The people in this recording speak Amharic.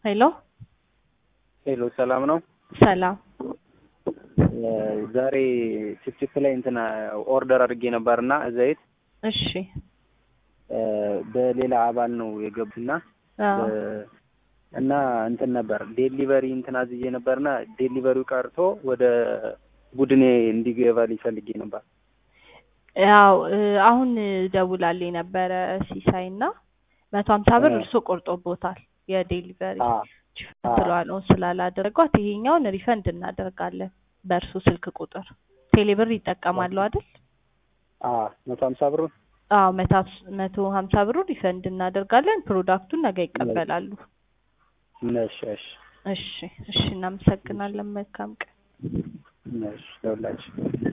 ሄሎ ሄሎ ሰላም ነው። ሰላም። ዛሬ ችፕችፕ ላይ እንትና ኦርደር አድርጌ ነበርና ዘይት እሺ በሌላ አባል ነው የገቡትና አዎ እና እንትን ነበር ዴሊቨሪ እንትን አዝዬ ነበርና ዴሊቨሪው ቀርቶ ወደ ቡድኔ እንዲገባልኝ ፈልጌ ነበር። ያው እ አሁን ደውላልኝ ነበረ ሲሳይ እና መቶ ሀምሳ ብር እ እርሶ ቆርጦቦታል የዴሊቨሪ አ አ ትለዋለውን ስላላደረጓት ይሄኛውን ሪፈንድ እናደርጋለን በእርሱ ስልክ ቁጥር ቴሌብር ይጠቀማሉ አይደል? አ መቶ ሀምሳ ብሩን አዎ መቶ ሀምስ- መቶ ሀምሳ ብሩ ሪፈንድ እናደርጋለን። ፕሮዳክቱን ነገ ይቀበላሉ። ነሽ እሺ እሺ እሺ፣ እናመሰግናለን። መልካም ቀን። ነሽ ለሁላችሁ